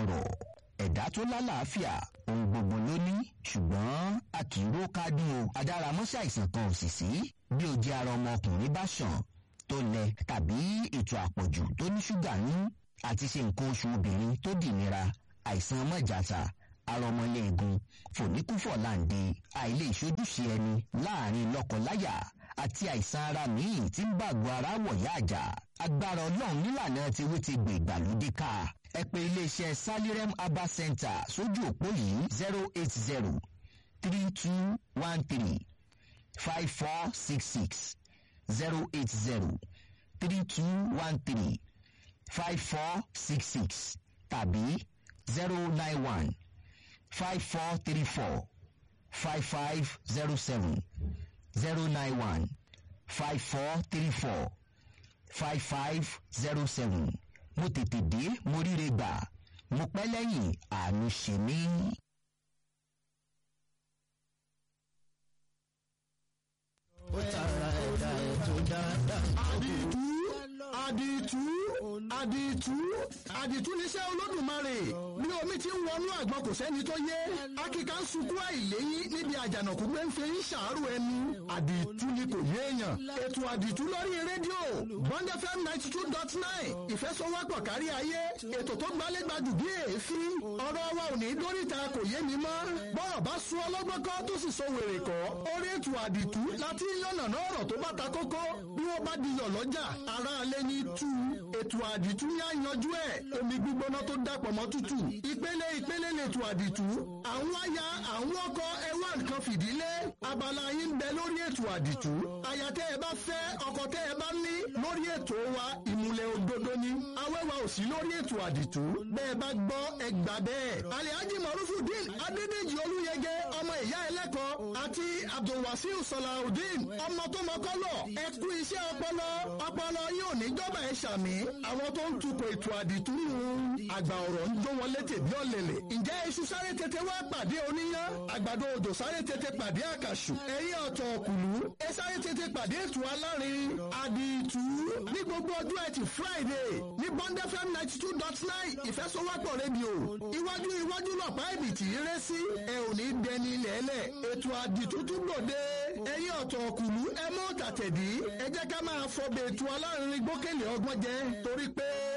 ọ̀rọ̀ ẹ̀dá tó lálàáfíà ohun gbogbo ló ní ṣùgbọ́n a kì í ró kádùn o adáramọ́sí àìsàn kan ò sì sí bí ojú ara ọmọkùnrin bá ṣàn tó lẹ tàbí ètò àpọ̀jù tó ní ṣúgà ní àti ṣe nǹkan oṣù obìnrin tó dìnira àìsàn mọ́jàta arọmọléegun fòníkúfọ̀láǹde àìlè ìṣojúṣe ẹni láàrin lọ́kọláya àti àìsàn ara míì tí ń bàgọ́ ara wọ̀yá àjà agbára ọlọ́run nílànà tiwí ti gbè ìgbàlódé ká ẹ pè iléeṣẹ́ salirem herbal center sójú òpó yìí zero eight zero three two one three five four six six zero eight zero three two one three five four six six tàbí zero nine one five four three four five five zero seven zero nine one five four three four five five zero seven mo tètè dé mo ríre gbà mo pẹ́ lẹ́yìn àánú ṣe mí. ó tara ẹ̀dá ẹ̀ tó dáadáa. àdìtú àdìtú àdìtú àdìtú níṣẹ́ olódùmarè bí omi ti ń wọnú àgbọn kò sẹ́ni tó yé akíkà ń sunkún àìléyìn níbi àjànàkú pé ń fi ń ṣàárò ẹni àdìtú ni kò yéèyàn ètò àdìtú lórí rédíò bond fm ninety two dot nine ìfẹsọwọ́pọ̀ kárí ayé ètò tó gbálégbádù bí èéfín ọ̀rọ̀ wa ò ní dóríta kò yé mi mọ́ bọ́rọ̀ bá sún ọlọ́gbọ́n kọ́ tó sì so wèrè kọ́ orí ètò àdìtú láti yànnà náà ọ̀rọ̀ tó bá ta kókó bí wọ́n bá diyọ̀ lọ́jà ara alẹ́ ní tú ètò àdìtú yá yanjú ẹ̀ omi gbígbóná tó dàpọ̀ mọ́ tútù ìpele ìpele lètò àdìtú àwọn aya àwọn ọkọ ẹwà nǹkan fìdílé abala yín bẹ lórí ètò àdìtú aya tẹ́ ẹ bá fẹ́ ọkọ tẹ́ ẹ bá ní lórí ètò wa ìmùlẹ̀ òdodo ni awẹ́wà ò sí lórí ètò àdìtú bẹ́ẹ̀ bá gbọ́ ẹ gbà bẹ́ẹ̀ alihaji marufudin adédèjì olúyẹgẹ ọmọ ìyá ẹlẹ́kọ̀ọ́ àti abdulwasiu salahudeen ọmọ tó mọ́kọ́lọ̀ ẹ kú iṣẹ́ ọpọlọ ọpọlọ yóò ní jọba ẹ ṣàmì àwọn tó ń tukọ̀ ètò àdìtú nù àgbà ọ̀rọ̀ ń jó wọn létè bí ọ̀lẹ̀lẹ̀ ǹjẹ́ iṣu sáré tètè wá pàdé oníyán àgbàdo òjò sáré tètè pàdé àkàṣù ẹ̀yìn ọ̀tọ̀ ọ̀kùlú ẹ sáré tètè pàdé ètò alárin àdìtú ní gbogbo ọjọ́ ẹtì friday ní bond fm ninety two dot nine ìfẹsọwọ́pọ̀ rédíò iwájú iwájú lọ̀pá ìbìtì rẹ sí ẹ ò ní dẹni lẹ́lẹ̀ ètò àdìtú tún gbòde ẹ̀yìn ọ̀tọ̀ ọ̀kùlú ẹ mọ́ tàtẹ̀dí ẹ jẹ́ ká máa fọ bẹ̀ẹ̀tù alárin gbókèlè ọgbọ́n jẹ torí pé